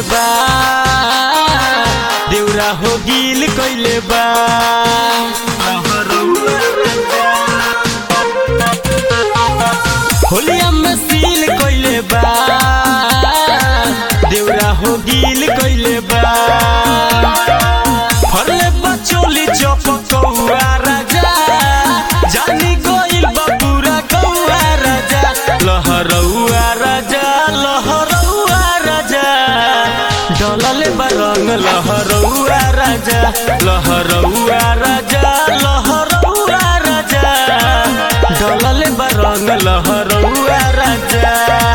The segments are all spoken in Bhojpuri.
बा देउरा हो गिल कइले बा होलिया में सील कइले बा देउरा हो गिल कइले बा फरले बचोली चपकौआ राजा जानी गइल बा पूरा कौआ राजा लहरौआ राजा लहरौआ राजा डलले बा रंग लहरौआ राजा लहरौआ राजा लहरौआ राजा डलले बा रंग लहरौआ राजा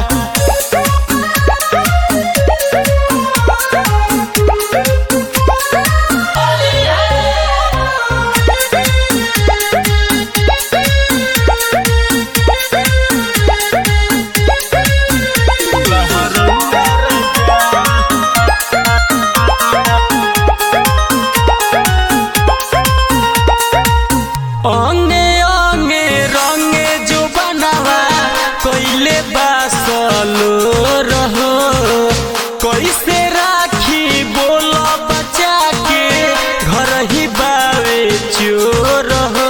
अंगे अंगे रंगे जो बनावा कइले बासलो रहो कैसे राखी बोल बचा के घर ही बावे चोर हो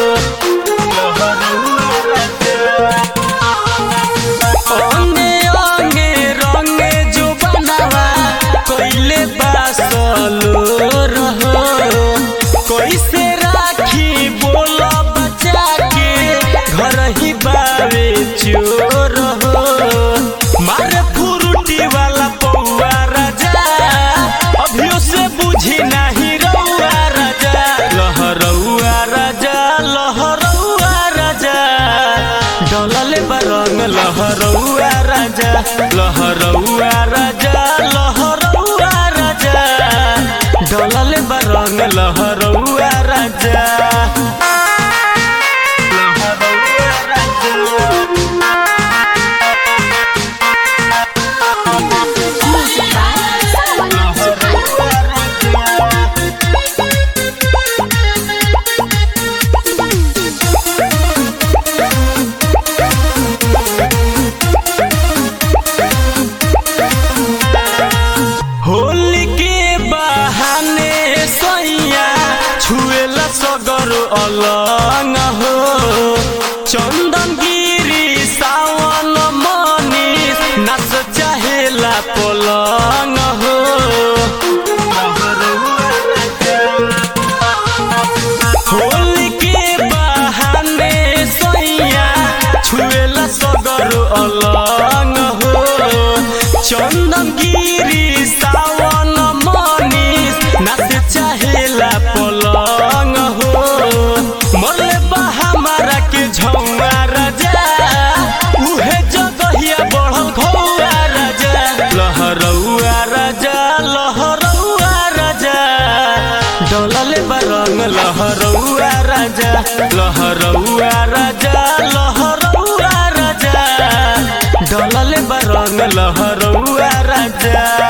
अंगे अंगे रंगे जो बनावा कइले बासलो रहो कैसे राखी बोल बचा के घर ही बावे चोर हो मारे फुरुटी वाला पौआ राजा अभियो से बुझी नहीं रउआ राजा लहरौआ राजा लहरौआ राजा डलले बरंग लहरौआ राजा लहरौआ राजा लहरौआ राजा डलले बरंग लहरौआ राजा Music by Sawan Suhana. Holi के बहाने सैया छुएला सगर अलंग हो चंदन गिरी सावन मनीष नाच चाहेला पलंग हो होली के बहाने सैया छुएला सगर अलंग हो चंदन गिरी सावन मनीष नाच चाहेला पलंग हो मरले बा हमारा के झौआ राजा उहे जगहिया बढ़ल घौआ राजा लहरौआ राजा लहरौआ राजा डलले बा रंग लहरौआ राजा लहरौआ राजा लहरौआ राजा डलले बा रंग लहरौआ राजा